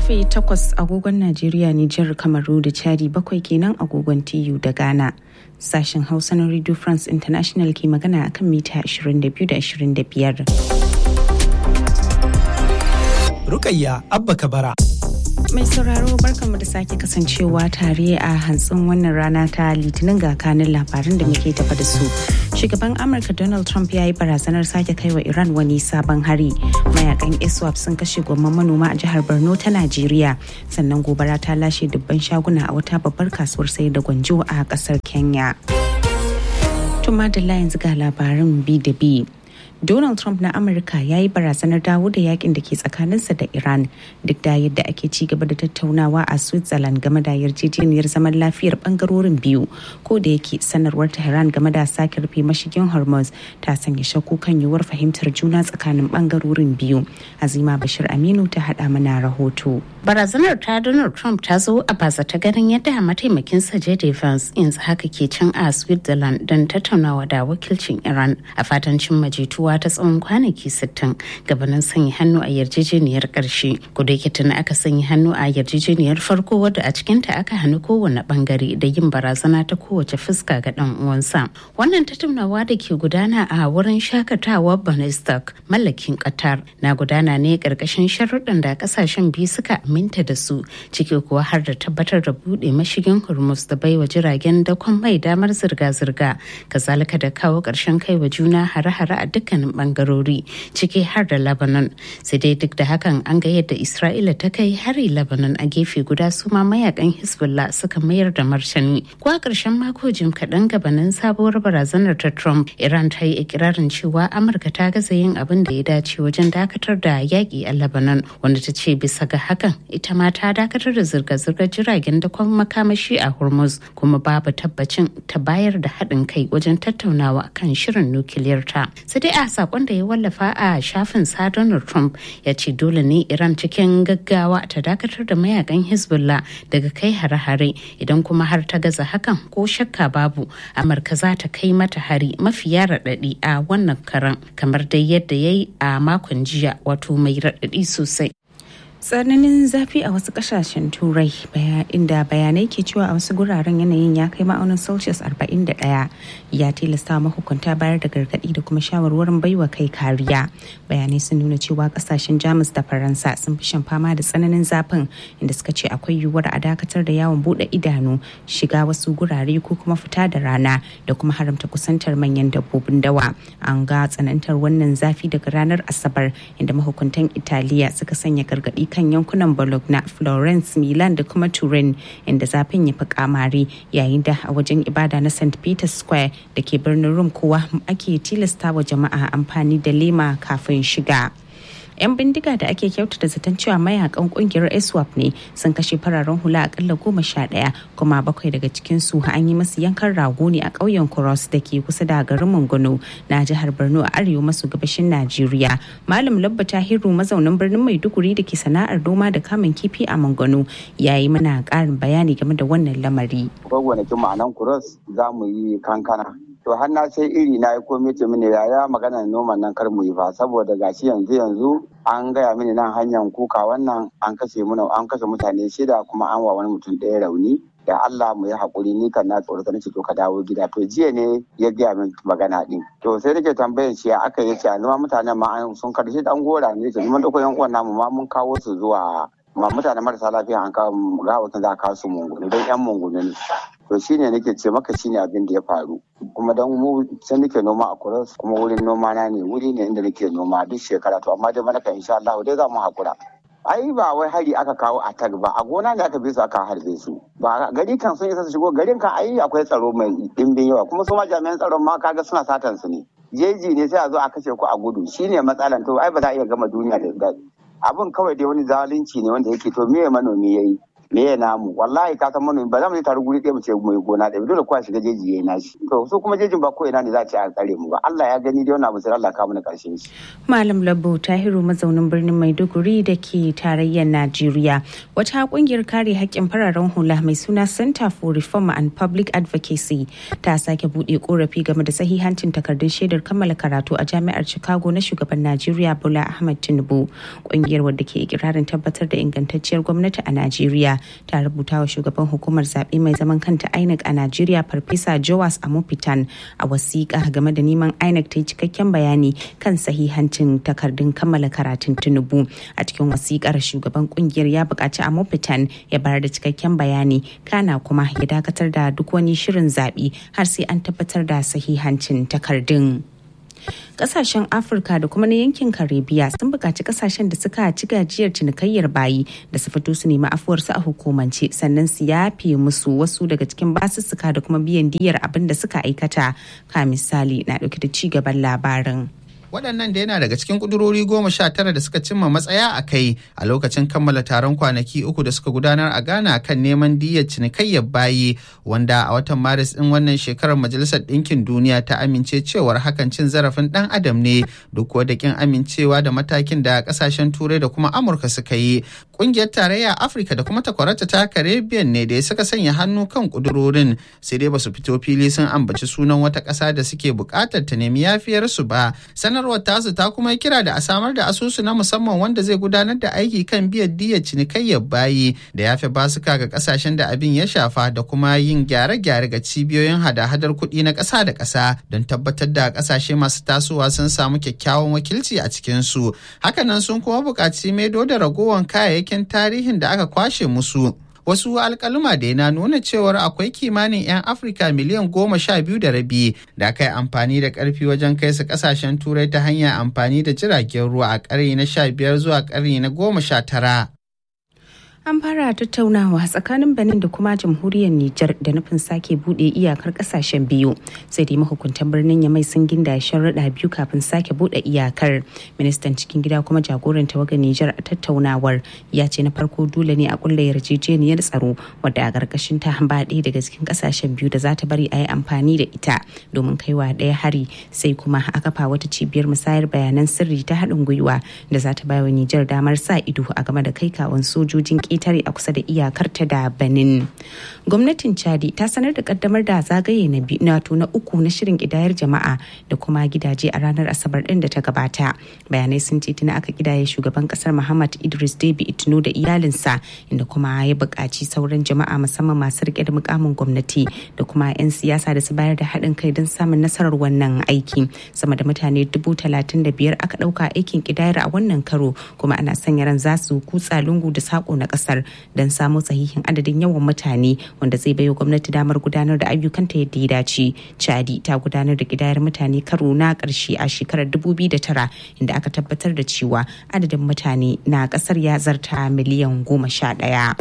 karfe 8 agogon Najeriya Nijar Kamaru da Chadi bakwai kenan agogon TU da Ghana. Sashen Hausa na Radio France International ke magana akan mita 22 da 25. Rukayya Abba Kabara. Mai sauraro barkanmu da sake kasancewa tare a hantsin wannan rana ta litinin ga kanin labaran da muke tafa da su. Shugaban Amurka Donald Trump ya yi barazanar sake kai wa Iran wani sabon hari. Mayakan ISWAP sun kashe gwamman manoma a jihar Borno ta Najeriya. Sannan gobara ta lashe dubban shaguna a wata babbar kasuwar sayar da gwanjo a kasar Kenya. Tuma da yanzu ga labarin bi da bi. Donald Trump na Amurka ya yi barazanar dawo da yakin da ke tsakaninsa da Iran duk da yadda ake ci gaba da tattaunawa a Switzerland game da yarjejeniyar zaman lafiyar bangarorin biyu ko da yake sanarwar Tehran game da sake rufe mashigin Hormuz ta sanya shakku kan yiwuwar fahimtar juna tsakanin bangarorin biyu. Azima Bashir Aminu ta hada mana rahoto. Barazanar ta Donald Trump ta zo a baza ta ganin yadda mataimakin sa J.D. Vance yanzu haka ke can a Switzerland don tattaunawa da wakilcin Iran a fatan cimma jituwa ta tsawon kwanaki 60 gabanin sanya hannu a yarjejeniyar karshe kuda yake tuni aka sanya hannu a yarjejeniyar farko wadda a cikinta aka hannu kowane bangare da yin barazana ta kowace fuska ga dan uwansa wannan tattaunawa da ke gudana a wurin shakatawa banistak mallakin qatar na gudana ne karkashin sharuɗan da kasashen biyu suka aminta da su ciki kuwa har da tabbatar da buɗe mashigin hormuz da baiwa jiragen dakon mai damar zirga-zirga kazalika da kawo ƙarshen kai wa juna hare-hare a dukkan dukkanin bangarori ciki har da Lebanon. Sai dai duk da hakan an ga yadda Isra'ila ta kai hari Lebanon a gefe guda su ma mayakan Hezbollah suka mayar da martani. Ko a ƙarshen mako jim kaɗan gabanin sabuwar barazanar ta Trump, Iran ta yi ikirarin cewa Amurka ta gaza yin abin da ya dace wajen dakatar da yaƙi a Lebanon, wanda ta ce bisa ga hakan ita ma ta dakatar da zirga-zirgar jiragen dakon makamashi a Hormuz kuma babu tabbacin ta bayar da haɗin kai wajen tattaunawa kan shirin nukiliyar ta. Sai dai a sakon da ya wallafa a shafin sa Donald Trump ya ce dole ne Iran cikin gaggawa ta dakatar da mayakan Hezbollah daga kai hare-hare idan kuma har ta gaza hakan ko shakka babu Amurka za ta kai mata hari mafiya raɗaɗi a wannan karan kamar dai yadda ya yi a makon jiya wato mai raɗaɗi sosai. tsananin zafi a wasu kasashen turai inda bayanai ke cewa a wasu guraren yanayin ya kai ma'aunin celsius 41 ya tilasta mahukunta bayar da gargaɗi da kuma shawarwarin baiwa kai kariya bayanai sun nuna cewa kasashen jamus da faransa sun fi shan fama da tsananin zafin inda suka ce akwai yiwuwar a dakatar da yawon bude idanu shiga wasu gurare ko kuma fita da rana da kuma haramta kusantar manyan dabbobin dawa an ga tsanantar wannan zafi daga ranar asabar inda mahukuntan italiya suka sanya gargaɗi kan yankunan Bologna, Florence, Milan da kuma Turin inda zafin ya fi kamari yayin da a wajen ibada na St. Peter's Square da ke birnin Rome kowa ake tilasta wa jama'a amfani da lema kafin shiga. 'yan bindiga da ake kyautata zaton cewa mayakan kungiyar iswap ne sun kashe fararen hula akalla goma sha ɗaya kuma bakwai daga cikin su an yi masu yankan rago ne a ƙauyen cross da ke kusa da garin mungono na jihar borno a arewa maso gabashin najeriya malam labba tahiru mazaunin birnin maiduguri da ke sana'ar noma da kamun kifi a mungono ya yi mana ƙarin bayani game da wannan lamari. gwagwanakin ma'anan cross za mu yi kankana to har na sai iri na yi komai ce mini yaya magana noman nan kar mu yi fa saboda gashi yanzu yanzu an gaya mini nan hanyar kuka wannan an kashe muna an kashe mutane shida kuma an wa wani mutum ɗaya rauni da Allah mu yi hakuri ni kan na tsorata nace to ka dawo gida to jiya ne ya gaya min magana din to sai nake tambayan shi aka yace a numa mutanen ma sun karshe dan gora ne ce mun dauko yan uwan namu ma mun kawo su zuwa ma mutane marasa lafiya an kawo ga wata za ka su mungunu don yan mungunu ne to shine nake ce maka shine abin da ya faru kuma don mu sai nake noma a kuras kuma wurin noma na ne wuri ne inda nake noma duk shekara to amma dai mana kan insha Allah dai za mu hakura ai ba wai hari aka kawo a tag ba a gona ne aka bi su aka harbe su ba gari kan sun isa su shigo garin kan ai akwai tsaro mai dimbin yawa kuma su ma jami'an tsaron ma kaga suna satan su ne jeji ne sai a zo a kashe ku a gudu shine matsalan to ai ba za a iya gama duniya da daɗi abin kawai dai wani zalunci ne wanda yake to me manomi yayi me ya namu wallahi ka san manomi ba za mu je tare guri ɗaya mu ce mai gona ɗaya dole kowa shiga jeji yayi nashi to su kuma jejin ba ko ina ne za a ce a tsare mu ba Allah ya gani dai wannan abu sai Allah ka mana karshen shi Malam Labbo Tahiru mazaunin birnin Maiduguri da ke tarayyar Najeriya wata kungiyar kare haƙƙin fararen hula mai suna Center for Reform and Public Advocacy ta sake buɗe korafi game da sahihancin takardun shaidar kammala karatu a jami'ar Chicago na shugaban Najeriya Bola Ahmed Tinubu kungiyar wadda ke ikirarin tabbatar da ingantacciyar gwamnati a Najeriya ta rubuta wa shugaban hukumar zaɓe mai zaman kanta INEC a Najeriya Farfesa Joas Amopitan a wasiƙa game da neman INEC ta yi cikakken bayani kan sahihancin takardun kammala karatun Tinubu. A cikin wasiƙar shugaban kungiyar ya buƙaci Amopitan ya bayar da cikakken bayani kana kuma ya dakatar da duk wani shirin zaɓe har sai an tabbatar da sahihancin takardun. kasashen afirka da kuma na yankin karibiya sun buƙaci kasashen da suka ci gajiyar cinikayyar bayi da su fito su nemi afuwarsu a hukumance sannan su yafe musu wasu daga cikin basussuka da kuma biyan diyar abin da suka aikata ka misali na ɗauke da ci gaban labarin. waɗannan da yana daga cikin ƙudurori goma sha tara da suka cimma matsaya a kai a lokacin kammala taron kwanaki uku da suka gudanar a ghana kan neman diyyar cinikayyar bayi wanda a watan maris ɗin wannan shekarar majalisar ɗinkin duniya ta amince cewar hakan cin zarafin ɗan adam ne duk da kin amincewa da matakin da ƙasashen turai da kuma amurka suka yi ƙungiyar tarayya afirka da kuma takwarata ta caribbean ne da suka sanya hannu kan ƙudurorin sai dai basu fito fili sun ambaci sunan wata ƙasa da suke buƙatar ta nemi yafiyarsu ba sanarwar tasu ta kuma kira da a samar da asusu na musamman wanda zai gudanar da aiki kan biyan diyyar cinikayyar bayi da yafe basuka ga kasashen da abin ya shafa da kuma yin gyare-gyare ga cibiyoyin hada-hadar kuɗi na ƙasa da ƙasa don tabbatar da ƙasashe masu tasowa sun samu kyakkyawan wakilci a cikinsu hakanan sun kuma buƙaci maido da ragowar kayayyakin tarihin da aka kwashe musu wasu alkaluma da na nuna cewar akwai kimanin 'yan afirka miliyan goma sha biyu da rabi da aka yi amfani da karfi wajen kai su kasashen turai ta hanyar amfani da jiragen ruwa a ƙarni na sha biyar zuwa ƙarni na goma sha tara An fara tattaunawa tsakanin Benin da kuma jamhuriyar Nijar da nufin sake bude iyakar kasashen biyu. Sai dai mahukuntan birnin Yamai sun ginda sharuɗa biyu kafin sake bude iyakar. Ministan cikin gida kuma jagoran tawagar Nijar a tattaunawar ya ce na farko dole ne a kulla yarjejeniyar tsaro wadda a ƙarƙashin ta ba ɗaya daga cikin kasashen biyu da za ta bari a yi amfani da ita domin kaiwa ɗaya hari sai kuma a kafa wata cibiyar musayar bayanan sirri ta haɗin gwiwa da za ta bawa Nijar damar sa ido a game da kai kawon sojojin ƙetare a kusa da iyakarta da Benin. Gwamnatin Chadi ta sanar da kaddamar da zagaye na nato na uku na shirin kidayar jama'a da kuma gidaje a ranar Asabar ɗin da ta gabata. Bayanai sun ce tuna aka kidaye shugaban kasar Muhammad Idris Deby Itno da iyalinsa inda kuma ya buƙaci sauran jama'a musamman masu rike da mukamin gwamnati da kuma 'yan siyasa da su bayar da haɗin kai don samun nasarar wannan aiki. Sama da mutane dubu talatin da biyar aka ɗauka aikin kidayar a wannan karo kuma ana sanya ran za su kutsa lungu da sako na kasar don samo sahihin adadin yawan mutane wanda zai baiwa gwamnati damar gudanar da ayyukanta yadda ya dace chadi ta gudanar da kidayar mutane karo na karshe a shekarar 2009 inda aka tabbatar da cewa adadin mutane na kasar ya zarta miliyan goma sha ɗaya.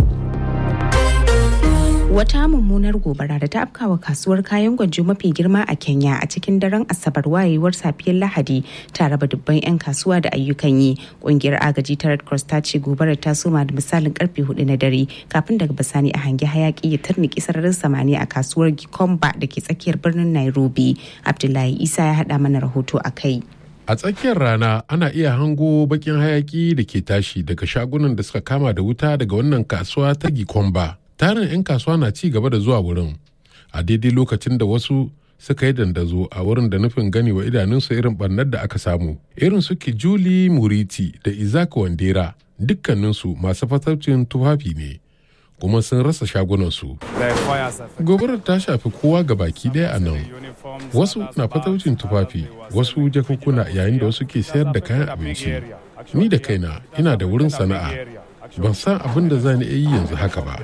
Wata mummunar gobara da ta afkawa kasuwar kayan gwanjo mafi girma a Kenya a cikin daren Asabar wayewar safiyar Lahadi ta raba dubban 'yan kasuwa da ayyukan yi. Kungiyar agaji ta Red Cross ta ce gobarar ta soma da misalin karfe hudu na dare kafin daga bisani a hangi hayaki ya tarniki sararin samani a kasuwar Gikomba da ke tsakiyar birnin Nairobi. Abdullahi Isa ya haɗa mana rahoto a kai. A tsakiyar rana ana iya hango bakin hayaki da ke tashi daga shagunan da suka kama da wuta daga wannan kasuwa ta Gikomba. tarin 'yan kasuwa na ci gaba da zuwa wurin a daidai lokacin da wasu suka yi dandazo a wurin da nufin gani wa idanunsu irin barnar da aka samu irin su juli muriti da izaka wandera dukkaninsu masu fataucin tufafi ne kuma sun rasa shagunansu gobarar ta shafi kowa ga baki daya a nan wasu na fataucin tufafi wasu jakukuna yayin da wasu ke sayar da kayan abinci ni da kaina ina da wurin sana'a ban san abin da zan iya yi yanzu haka ba.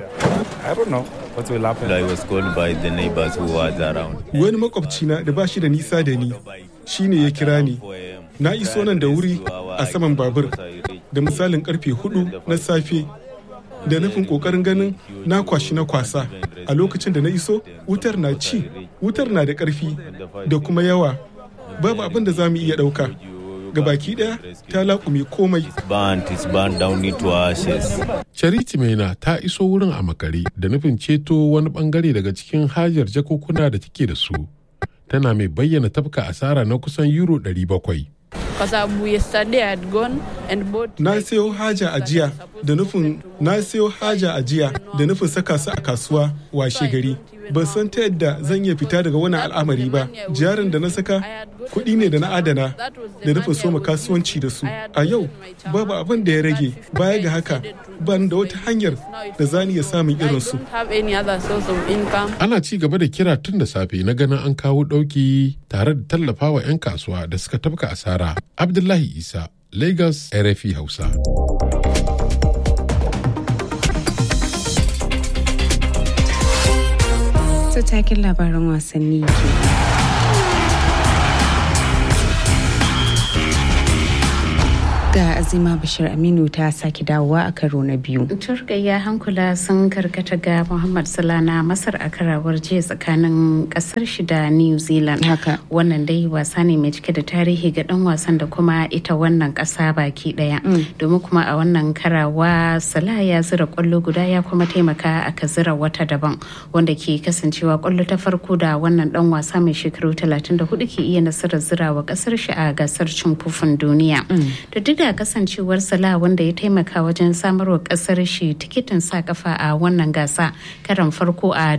Wani makwabcina da ba shi da nisa da ni shi ne ya kira ni. Na iso nan da wuri a saman babur da misalin karfe hudu na safe da nufin kokarin ganin na kwashi na kwasa a lokacin da na iso wutar na ci wutar na da karfi da kuma yawa babu abin da za mu iya ɗauka baki ɗaya ta laƙume komai. Charity Maina ta iso wurin a makare da nufin ceto wani bangare daga cikin hajar jakokuna da take da su. Tana mai bayyana tafka asara na kusan euro 700. Na sayo haja a jiya da nufin na sayo haja a jiya da nufin saka su a kasuwa washe gari. Ban san ta yadda zan iya fita daga wannan al'amari ba. Jarin da na saka kuɗi ne da na adana da nufin soma kasuwanci da su. A yau babu abin da ya rage baya ga haka ban da wata hanyar da za ni iya samun irinsu. Ana ci gaba da kira tun da safe na ganin an kawo ɗauki tare da tallafawa 'yan kasuwa da suka tafka asara. Abdullahi Isa, Lagos, RFI Hausa. su takin labaran wasanni ke ga azima bashir aminu ta sake dawowa a karo na biyu turkayya hankula sun karkata ga muhammad salana masar a karawar jiya tsakanin kasar shi da new zealand haka wannan dai wasa ne mai cike da tarihi ga dan wasan da kuma ita wannan kasa baki daya domin kuma a wannan karawa salah ya zira kwallo guda ya kuma taimaka aka zira wata daban wanda ke kasancewa kwallo ta farko da wannan dan wasa mai shekaru 34 ke iya nasarar zira wa kasar shi a gasar cin kofin duniya da duk da kasancewar Salah wanda ya taimaka wajen samarwa kasar shi tikitin sa kafa a wannan gasa karan farko a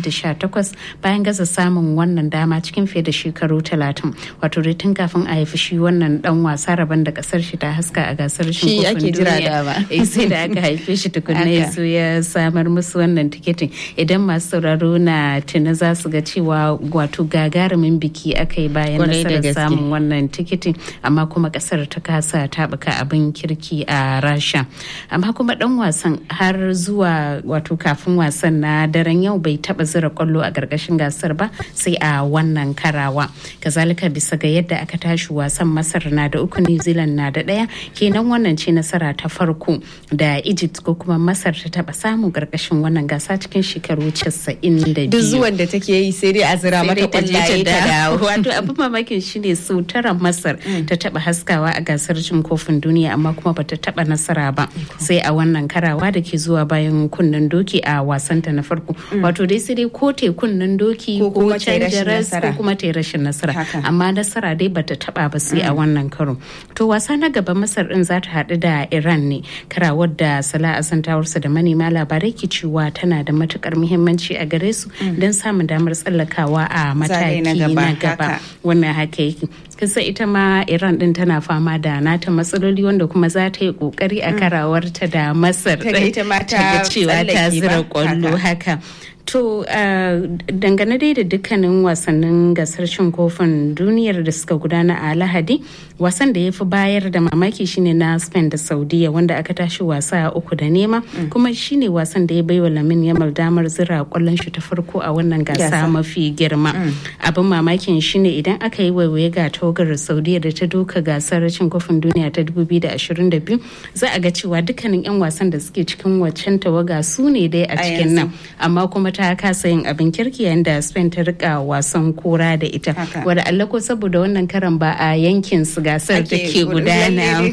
2018 bayan gaza samun wannan dama cikin fiye da shekaru 30 wato dai tun kafin a haifi shi wannan dan wasa rabon da kasar shi ta haska a gasar shi ake jira da ba sai da aka haife shi tukunna ya so ya samar musu wannan tikitin idan masu sauraro na tuna za su ga cewa wato gagarumin biki aka yi bayan nasarar samun wannan tikitin amma kuma kasar ta kasa ta taɓuka abin kirki a rasha amma kuma dan wasan har zuwa wato kafin wasan na daren yau bai taɓa zira kwallo a ƙarƙashin gasar ba sai a wannan karawa kazalika bisa ga yadda aka tashi wasan masar na da uku new zealand na da ɗaya kenan wannan ce nasara ta farko da egypt ko kuma masar ta taɓa samun ƙarƙashin wannan gasa cikin shekaru 92 duk zuwan da take yi sai dai a zira mata kwallaye ta dawo wato abin mamakin shine sau tara masar ta taɓa haskawa a gasar cin kofin duniya amma kuma bata taba nasara ba sai a wannan karawa da ke zuwa bayan kunnen doki a wasanta na farko wato dai sai dai ko te kunnen doki ko canja ras ko kuma ta rashin nasara amma nasara dai bata taba ba sai a wannan karo to wasa na gaba masar din za ta haɗu da iran ne karawar da sala asantawarsa da manema labarai ke cewa tana da matukar muhimmanci a gare su don samun damar tsallakawa a mataki na gaba wannan haka yake kisa ita ma iran din tana fama da nata matsaloli wanda kuma za ta yi kokari a karawarta da masar ta cewa ta zira kwallo haka To uh, dangane dai da dukkanin wasannin gasar cin kofin duniyar da suka gudana a Lahadi, wasan da ya fi bayar da mamaki shine na Spain da Saudiya wanda aka tashi wasa uku da nema, mm. kuma shine wasan da ya baiwa Lamin Yamal damar zira kwallon shi ta farko a wannan gasa mafi girma. Mm. Abin mamakin shine idan aka yi waiwaye ga togar Saudiya da ta doka gasar cin kofin duniya ta 2022 za a ga cewa dukkanin 'yan wasan da suke cikin waccan tawaga su ne dai a cikin nan, amma kuma ta kasa yin abin kirki yayin da Spain ta rika wasan kora da ita. Wadda Allah ko saboda wannan karan ba a yankin su gasar da ke gudana.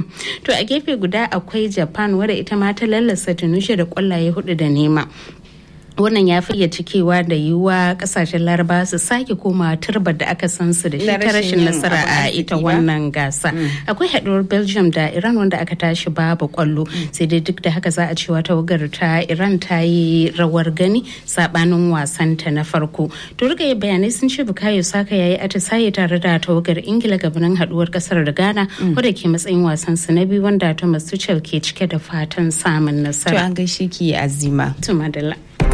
To a gefe guda akwai Japan wadda ita ma ta lallasa Tunisia da kwallaye hudu da nema. wannan ya fiye cikewa da yiwuwa kasashen laraba su sake koma turbar da aka san su da shi ta rashin nasara a ita wannan gasa akwai haɗuwar belgium da iran wanda aka tashi babu kwallo sai dai duk da haka za a cewa tawagar ta iran ta yi rawar gani sabanin wasanta na farko to rika bayanai sun ce bukayo saka yayi atisaye tare da tawagar ingila gabanin haɗuwar kasar da ghana wadda ke matsayin wasan su na biyu wanda thomas tuchel ke cike da fatan samun nasara to an gaishe ki azima to madalla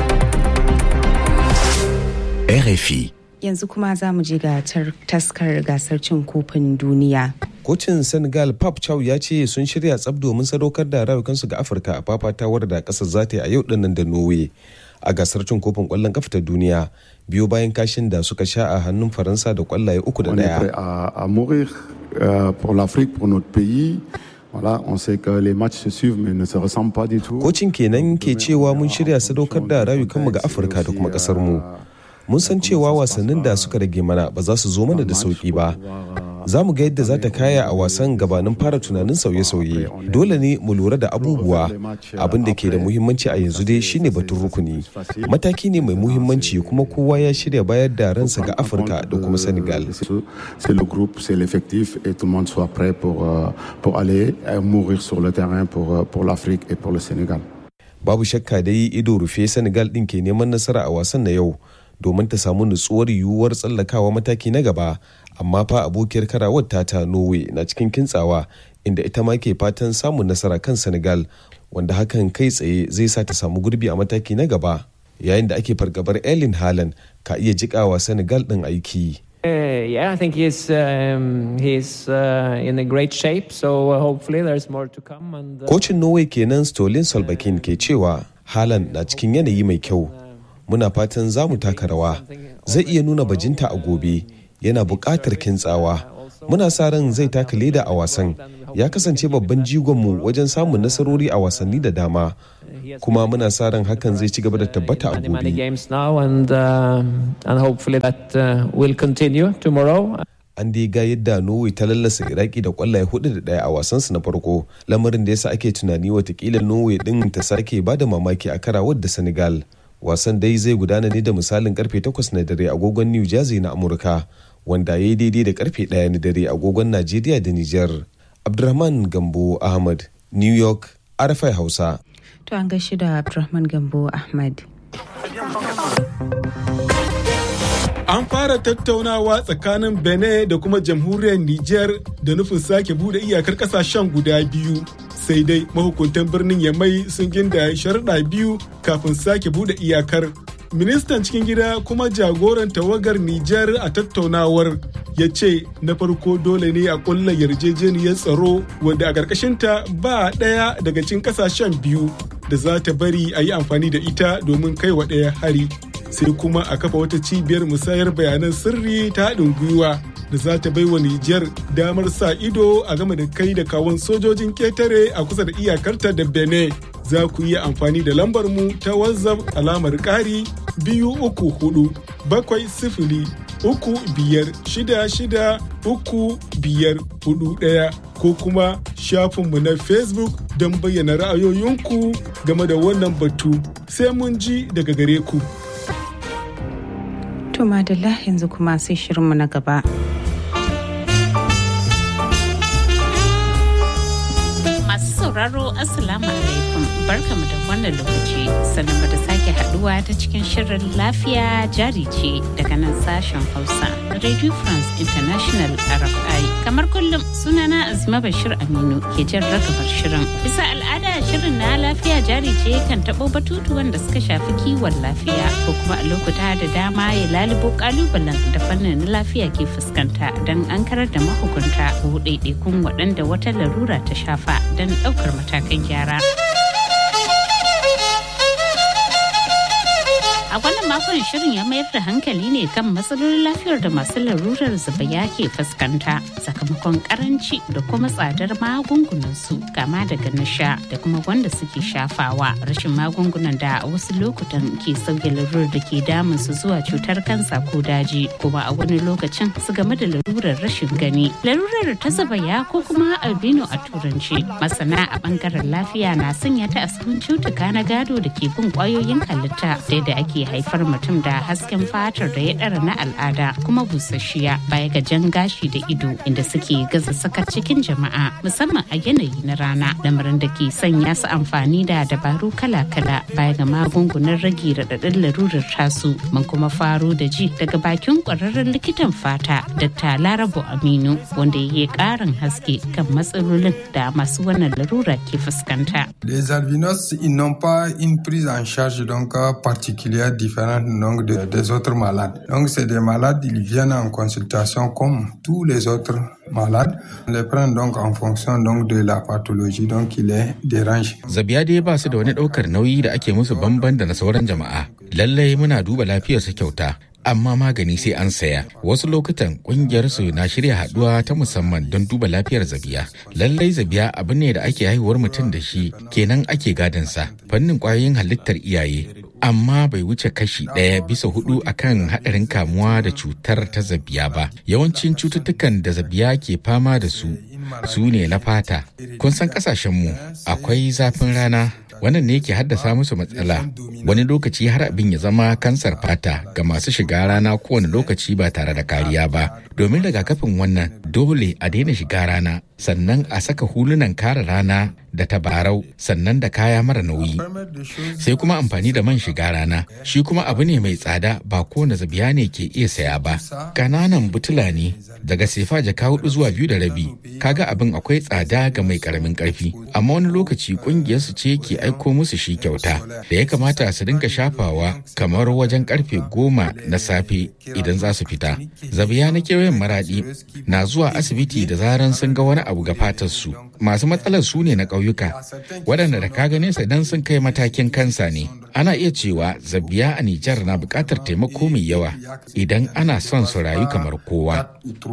RFI. Yanzu kuma za mu je ga taskar gasar cin kofin duniya. Kocin Senegal Pap Chow ya ce sun shirya tsab domin sadaukar da rayukansu ga Afirka a fafatawar da kasar za ta yi a yau dinnan da Norway a gasar cin kofin kwallon kafa ta duniya biyu bayan kashin da suka sha a hannun Faransa da kwallaye uku da daya. a mourir pour l'Afrique, pour notre pays. Voilà, on sait que les matchs se suivent mais ne se ressemblent pas du tout. Kocin kenan ke cewa mun shirya sadaukar da rayukanmu ga Afirka da kuma kasar mu. mun san cewa wasannin da suka rage mana ba za su zo mana da sauki ba za mu ga yadda za ta kaya a wasan gabanin fara tunanin sauye-sauye dole ne mu lura da abubuwa abin da ke da muhimmanci a yanzu dai shine batun rukuni mataki ne mai muhimmanci kuma kowa ya shirya bayar da ransa ga afirka da kuma senegal c'est le groupe c'est l'effectif et tout le monde soit prêt pour, euh, pour aller euh, mourir sur le terrain pour, euh, pour l'Afrique et pour le Sénégal. Babu shakka dai ido rufe Senegal ɗin ke neman nasara a wasan na yau domin ta samu nutsuwar yiwuwar tsallakawa mataki na gaba amma fa abokiyar karawar tata Norway na cikin kintsawa inda ita ma ke fatan samun nasara kan Senegal wanda hakan kai tsaye zai sa ta samu gurbi a mataki na gaba yayin da ake fargabar Erling Haaland ka iya jikawa Senegal ɗin aiki. Uh, yeah, I think he's um, he's uh, in a great shape. So uh, hopefully there's more to come. And kocin Norway kenan Stolin Solbakken ke cewa Haaland na cikin yanayi mai kyau. Muna fatan za mu taka rawa. Zai iya nuna bajinta a gobe. Yana buƙatar kintsawa. Muna sa ran zai taka leda a wasan. Ya kasance babban jigonmu wajen samun nasarori a wasanni da dama. kuma muna sa ran hakan zai ci gaba da tabbata a gobe. An dai ga yadda Norway ta lallasa Iraki da kwallaye hudu da daya a wasansu na farko, lamarin da yasa ake tunani watakila Norway din ta sake ba da mamaki a karawar da Senegal. Wasan dai zai gudana ne da misalin karfe 8 na dare agogon New Jersey na Amurka, wanda ya yi daidai da karfe 1 na dare agogon Najeriya da Nijar. Abdurrahman Gambo Ahmad, New York, RFI Hausa. To an gaishe da Abdulrahman Gambo Ahmad. An fara tattaunawa tsakanin Benin da kuma jamhuriyar Nijar da nufin sake bude iyakar kasashen guda biyu. Sai dai mahukuntan birnin Yamai sun ginda sharuɗa biyu kafin sake bude iyakar. Ministan cikin gida kuma jagoran tawagar Nijar a tattaunawar ya ce na farko dole ne a kulla yarjejeniyar tsaro wanda a ƙarƙashinta ba ɗaya daga cikin ƙasashen biyu da za ta bari a yi amfani da ita domin kai wa ɗaya hari sai kuma a kafa wata cibiyar musayar bayanan sirri ta haɗin gwiwa da za ta bai wa Nijar damar sa ido a game da kai da kawon sojojin ketare a kusa da iyakarta da Benin. Za ku iya amfani da lambar mu ta WhatsApp alamar ƙari biyu uku hudu bakwai sifili uku biyar shida shida uku biyar hudu ɗaya ko kuma shafinmu na Facebook don bayyana ra'ayoyinku game da wannan batu sai mun ji daga gare ku. To madalla yanzu kuma sai shirinmu na gaba. Masu sauraro Assalamu alaikum barkamu da wannan lokaci sannan da sake haduwa ta cikin shirin lafiya jari ce daga nan sashen Hausa Radio France International RFI. Kamar kullum sunana Azima Bashir Aminu ke jan ragamar shirin. Bisa al'ada shirin na lafiya jari ce kan taɓo batutuwan da suka shafi kiwon lafiya ko kuma a lokuta da dama ya lalubo kalubalen da fannin lafiya ke fuskanta don an karar da mahukunta ko ɗaiɗaikun waɗanda wata larura ta shafa don ɗaukar matakan gyara. A wannan makon shirin ya mayar da hankali ne kan matsalolin lafiyar da masu larurar zubaya ke fuskanta sakamakon karanci da kuma tsadar magungunan su kama daga na sha da kuma wanda suke shafawa rashin magungunan da a wasu lokutan ke sauke larurar da ke damun su zuwa cutar kansa ko daji kuma a wani lokacin su game da larurar rashin gani larurar ta zubaya ko kuma albino a turanci masana a bangaren lafiya na sanya ta a cutuka na gado da ke bin kwayoyin halitta da ake haifar mutum da hasken fatar da ya ɗara na al'ada kuma busasshiya baya ga jan gashi da ido inda suke gaza saka cikin jama'a musamman a yanayi na rana lamarin da ke sanya su amfani da dabaru kala-kala baya ga magungunan rage raɗaɗin larurar tasu mun kuma faro da ji daga bakin ƙwararren likitan fata dr larabo aminu wanda ya yi ƙarin haske kan matsalolin da masu wannan larura ke fuskanta. Les albinos, ils n'ont pas une prise en charge donc particulière différente donc de, des autres malades. Donc c'est des malades, ils viennent en consultation comme tous les autres malades. On les prend donc en fonction donc de la pathologie donc qui les dérange. Zabiya dai ba su da wani ɗaukar nauyi da ake musu bamban da na sauran jama'a. Lallai muna duba lafiyarsu kyauta. amma magani sai an saya wasu lokutan kungiyar su na shirya haduwa ta musamman don duba lafiyar zabiya lallai zabiya abu ne da ake haihuwar mutum da shi kenan ake gadansa fannin kwayoyin halittar iyaye amma bai wuce kashi ɗaya bisa hudu akan haɗarin kamuwa da cutar ta zabiya ba yawancin cututtukan da zabiya ke fama da su su ne na fata kun san ƙasashenmu akwai zafin rana wannan ne ke haddasa musu matsala wani lokaci har abin ya zama kansar fata ga masu shiga rana kowane lokaci ba tare da kariya ba domin rigakafin wannan dole a daina shiga rana sannan a saka hulunan kare rana da tabarau sannan da kaya mara nauyi sai kuma amfani da man shiga rana shi kuma abu ne mai tsada ba kowane zabiya ne ke iya saya ba ƙananan butula ne daga sefa jaka hudu zuwa biyu da rabi kaga abin akwai tsada ga mai karamin karfi amma wani lokaci kungiyar su ce ke aiko musu shi kyauta da ya kamata su dinga shafawa kamar wajen karfe goma na safe idan za su fita zabiya na kewayen maradi na zuwa asibiti da zaran sun ga wani abu ga fatar su masu matsalar su ne na ƙauyuka waɗanda da ka gane su dan sun kai matakin kansa ne ana iya cewa zabiya a Nijar na buƙatar taimako mai yawa idan ana son su rayu kamar kowa.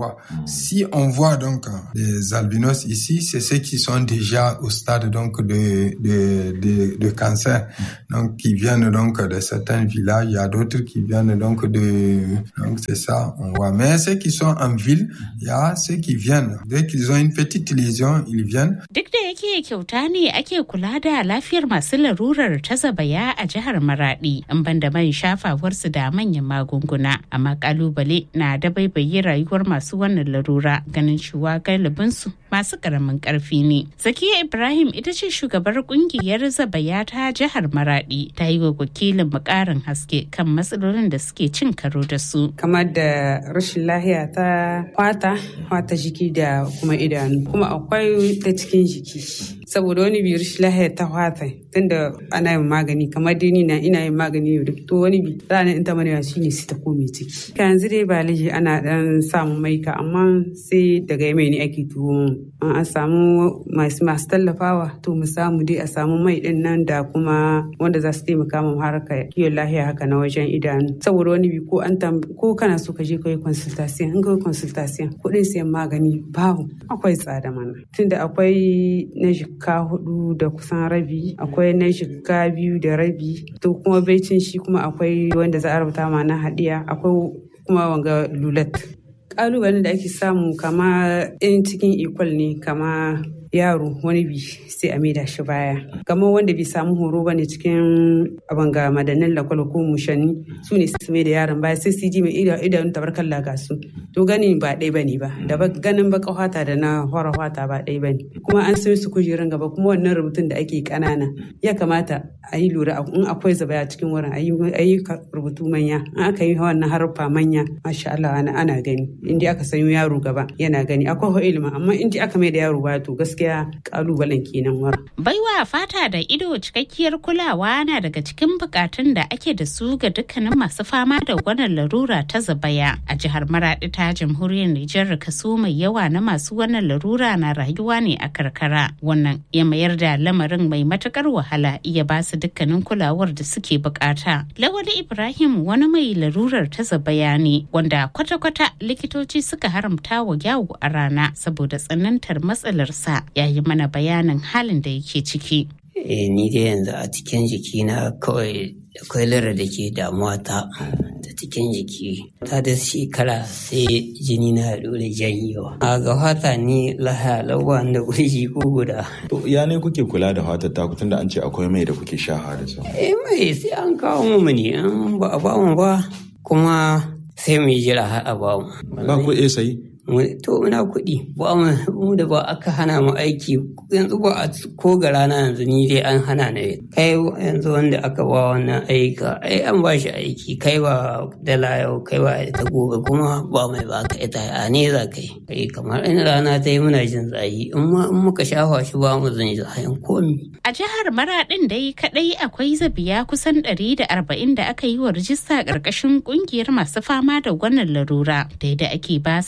Si on voit donc les albinos ici, c'est ceux qui sont déjà au stade donc de, de, de, de cancer, donc qui viennent donc de certains villages, il y a d'autres qui viennent donc de... Donc c'est ça, on voit. Mais ceux qui sont en ville, il y a ceux qui viennent. Dès qu'ils ont une petite lésion, ils viennent. Duk da yake kyauta ne ake kula da lafiyar masu larurar ta zabaya a jihar Maradi in banda man shafawarsu da manyan magunguna amma kalubale na da baibaye rayuwar masu wannan larura ganin cewa galibinsu masu karamin karfi ne. Zakiya Ibrahim ita ce shugabar kungiyar zabaya ta jihar Maradi ta yi wa wakilin mukarin haske kan matsalolin da suke cin karo da su. Kamar da rashin lahiya ta fata, fata jiki da kuma idanu. Kuma akwai ta cikin jiki. saboda wani bi rashin lahiya ta fata tunda ana yin magani kamar dai ni na ina yin magani yau da to wani bi ranar in ta manewa shine sai ta kome ciki ka yanzu dai ba lahi ana dan samun maika amma sai daga yamai ne ake tuwo an samu masu masu tallafawa to mu samu dai a samu mai din nan da kuma wanda za su taimaka mu harka kiwon lahiya haka na wajen idanu saboda wani bi ko an ko kana so ka je ka yi consultation in ka yi consultation kuɗin sayan magani babu akwai tsada mana tunda akwai na jikka hudu da kusan rabi akwai na jikka biyu da rabi to kuma baicin shi kuma akwai wanda za a rubuta ma na hadiya akwai kuma wanga lulat kalubalen da ake samu kama in cikin ikwal ne kama yaro wani bi sai a maida shi baya kamar wanda bai samu horo ba ne cikin abin ga madannin lakwal ko mushanni su ne su mai da yaron baya sai su ji mai idanun tabarkar laga su to gani ba ɗai ba ne ba da ganin baka hwata da na hora hwata ba ɗai ba ne kuma an sai su kujerun gaba kuma wannan rubutun da ake kanana ya kamata a yi lura in akwai zabaya cikin wurin a yi rubutu manya in aka yi wannan haruffa manya masha Allah ana gani inda aka sanyo yaro gaba yana gani akwai ilimi amma inda aka mai da yaro baya to gaskiya gaskiya kalubalen kenan wara. Baiwa fata da ido cikakkiyar kulawa na daga cikin bukatun da ake da su ga dukkanin masu fama da wannan larura ta zabaya. A jihar Maradi ta jamhuriyar Nijar kaso mai yawa na masu wannan larura na rayuwa ne a karkara. Wannan ya mayar da lamarin mai matukar wahala iya ba su dukkanin kulawar da suke bukata. Lawali Ibrahim wani mai larurar ta zabaya ne wanda kwata-kwata likitoci suka haramta wa yawo a rana saboda tsanantar matsalarsa ya yi mana bayanin halin da yake ciki. Eh, ni dai yanzu a cikin jikina kawai akwai lura da ke damuwa ta ta cikin jiki ta da shekara sai jini na dole janyewa a ga fata ni lahaya lauwa da kurji ko guda to ya ne kuke kula da fatar ta tunda an ce akwai mai da kuke sha da su eh mai sai an kawo mu ne an ba a ba mu ba kuma sai mu jira har a ba mu ba ku iya sayi to muna kuɗi ba mu da ba aka hana mu aiki yanzu ba a ko ga rana yanzu ni dai an hana na kai yanzu wanda aka ba wannan aika ai an ba shi aiki kai ba dala yau kai ba ita gobe kuma ba mai ba ka ita a ne za kai kai kamar in rana ta yi muna jin tsayi in muka shafa shi ba mu zan zayin komi. a jihar maraɗin dai kaɗai akwai zabiya kusan ɗari da arba'in da aka yi wa rijista ƙarƙashin ƙungiyar masu fama da wannan larura da yadda ake ba su shawar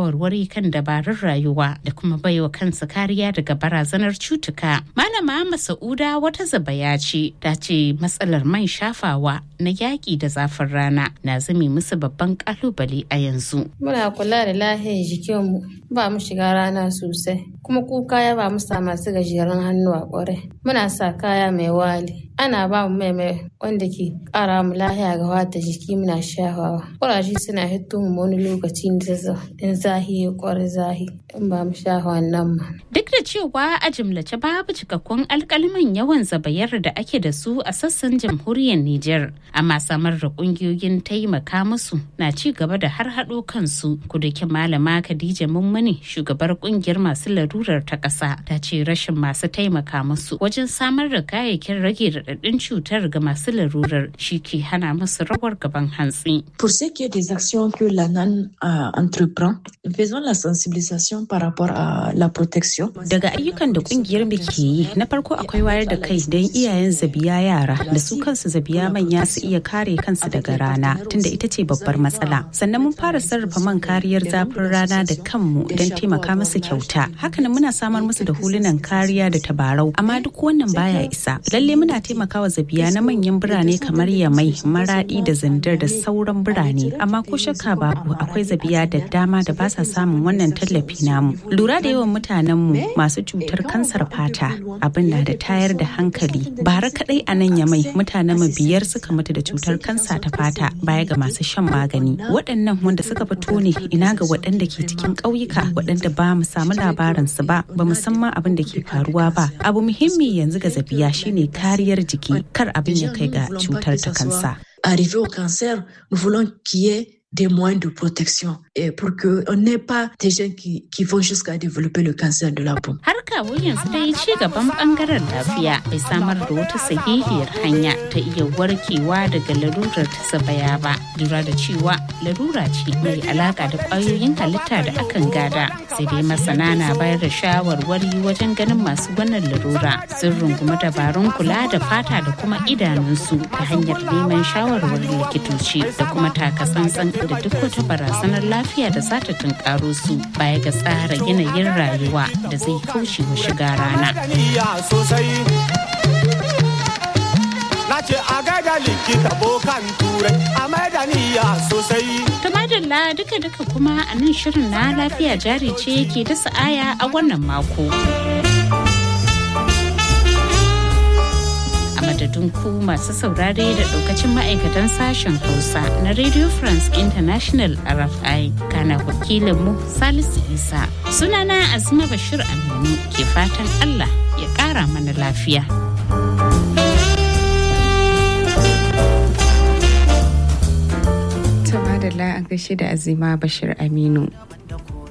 shawarwari kan dabarun rayuwa da kuma baiwa kansu kariya daga barazanar cutuka. Malama Masa'uda wata zabaya ce ta ce matsalar man shafawa na yaƙi da zafin rana na zame musu babban ƙalubale a yanzu. Muna kula da lahiyar jikinmu ba mu shiga rana sosai kuma kuka ya ba mu sa masu gajeren hannu a ƙwarai. Muna sa kaya mai wali. Ana ba mu mai mai wanda ke ƙara mu lahiya ga wata jiki muna shafawa. Ƙuraje suna hito mu wani lokaci in zahi ya ƙwari zahi in ba mu shafa wannan ma. Duk da cewa a jimlace babu cikakkun alkaliman yawan zabayar da ake da su a sassan jamhuriyar Nijar, amma samar da kungiyoyin taimaka musu na ci gaba da har haɗo kansu. Kudake malama Khadija Mummuni shugabar kungiyar masu larurar ta ƙasa ta ce rashin masu taimaka musu wajen samar da kayayyakin rage raɗaɗin cutar ga masu larurar shi ke hana musu rawar gaban hantsi. Pour ce qui est des actions que l'ANAN uh, entreprend, faisons la sensibilisation par rapport à la protection. Daga ayyukan da kungiyar mu ke yi, na farko akwai wayar da kai don iyayen zabiya yara da su kansu zabiya manya su iya kare kansu daga rana tunda ita ce babbar matsala. Sannan mun fara sarrafa man kariyar zafin rana da kanmu don taimaka musu kyauta. Hakanan muna samar musu da hulunan kariya da tabarau, amma duk wannan baya isa. Lalle muna taimakawa zabiya na manyan birane kamar Yamai, Maradi da Zandar da sauran birane, amma ko shakka babu akwai zabiya da dama da ba sa samun wannan tallafi namu. Lura da yawan mutanenmu masu cutar kansar fata abin na da tayar da hankali. Bara kadai a nan Yamai mutanenmu biyar suka mutu da cutar kansa ta fata baya ga masu shan magani. Waɗannan wanda suka fito ne ina ga waɗanda ke cikin ƙauyuka waɗanda ba mu samu labarinsu ba ba mu san ma abin da ke faruwa ba. Abu muhimmi yanzu ga zabiya shine kariyar jiki kar abin ya kai ga cutar ta kansa. Arrivé au cancer, nous voulons qu'il y ait des moyens de protection et pour qu'on n'ait pas des gens qui, qui vont jusqu'à développer le cancer de la peau. Har kawo yanzu dai ci gaban bangaren lafiya bai samar da wata sahihiyar hanya ta iya warkewa daga larurar ta sabaya ba. Lura da cewa larura ce mai alaka da kwayoyin halitta da akan gada. Sai dai masana na bayar da shawarwari wajen ganin masu wannan larura sun rungumi dabarun kula da fata da kuma idanunsu ta hanyar neman shawarwarin likitoci da kuma takatsantsan da duk wata barazanar lafiya da za ta tunkaro su baya ga tsara yanayin rayuwa da zai kauce wa shiga rana. Na ce a gaida likita bokan turai a maidaniya sosai. Tumadalla duka-duka kuma a nan shirin na lafiya jari ce ke dasa aya a wannan mako. madadin ku masu saurare da daukacin ma'aikatan sashen hausa na radio france international rfi kana wakilinmu salisu isa sunana azuma bashir aminu ke fatan allah ya kara mana lafiya Tama da a gaishe da azima bashir aminu